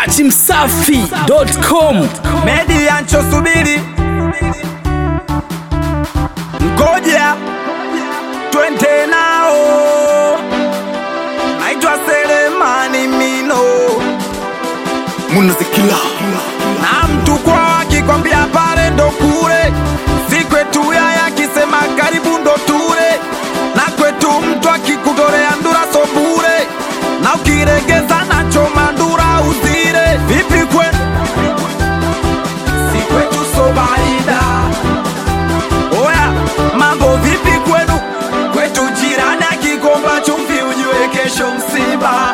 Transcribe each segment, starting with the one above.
dachimsafi.com Medi anchosubiri ngoja twende nao, naitwa Selemani Mino munazikila na mtu kwa akikwambia pale ndo kule, si kwetu yaya akisema karibu ndo tule, na kwetu mtu akikutolea ndura so bure, na ukiregeza nacho mandura uzire. Vipi kwenu? Si kwetu so baida. Oya, mambo vipi kwenu? Kwetu jirani akikomba chumvi ujue kesho msiba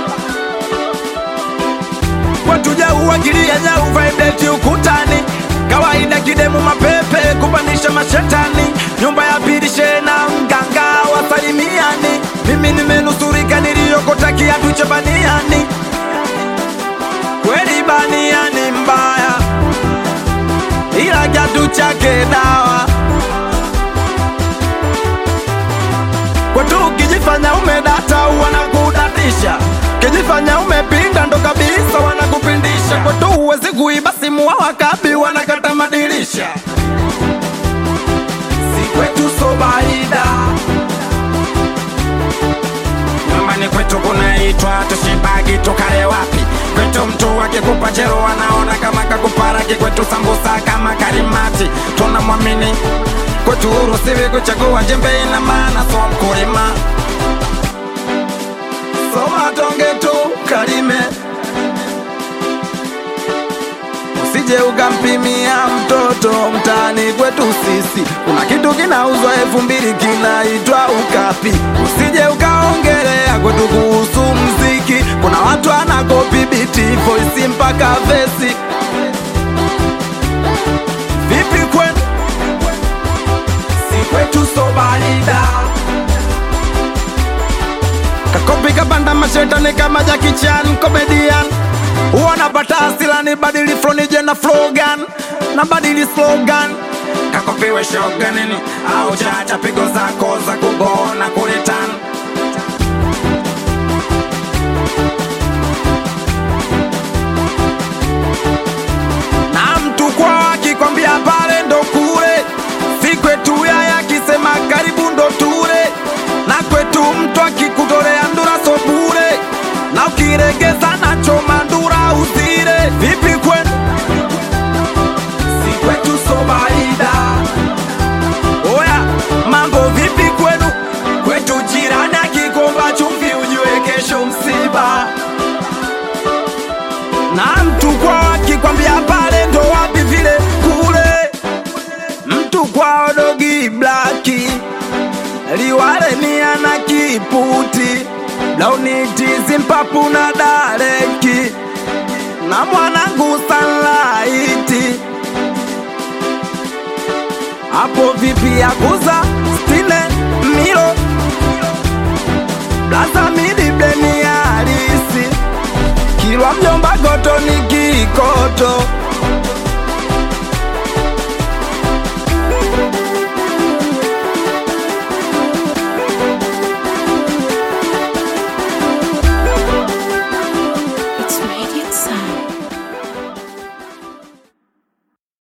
watuja uwagilia nyau vaibeti ukutani kawaida kidemu mapepe kupandisha mashetani nyumba ya pili shena mganga wasalimiani mimi nimenusurika niliyokota kiatu cha baniani kweli baniani mbaya ila kiatu chake dawa kwetu ukijifanya umedata wanakudatisha kijifanya umepinda ndo kabisa wanakupindisha kwetu huwezi kuiba simu wa wakabi wanakata madirisha si kwetu so baida nyumbani kwetu kunaitwa tushibagi tukale wapi kwetu mtu akikupa chero wanaona kama kakuparaki kwetu sambusa kama karimati tunamwamini kwetu urusiwi kuchagua jembe ina maana so mkulima soma tonge tu kalime usije ukampimia mtoto mtaani kwetu sisi kuna kitu kinauzwa elfu mbili kinaitwa ukapi usije ukaongelea kwetu kuhusu mziki kuna watu anakopi biti voisi mpaka vesi vipi kwenu si kwetu so barida kakopi kabanda mashetani kama Jackie Chan comedian wanapata asila ni badili flow nije na slogan na badili slogan kakopiwe shoganini au chacha pigo zako za kugona kulitan na mtu kwa akikwambia pale ndo kule si kwetu yaya akisema karibu ndo tule na kwetu mtu akikutolea ndura so bure na ukiregeza nacho mandura uzire vipi kwenu si kwetu so baida oya mambo vipi kwenu kwetu jirani akikomba chumvi ujue kesho msiba na mtu kwa akikwambia pale ndo wapi vile kule mtu kwao dogi blaki liwale ni ana kiputi launitizi mpapu na dareki na mwanangu sanlaiti hapo vipi ya kuza stine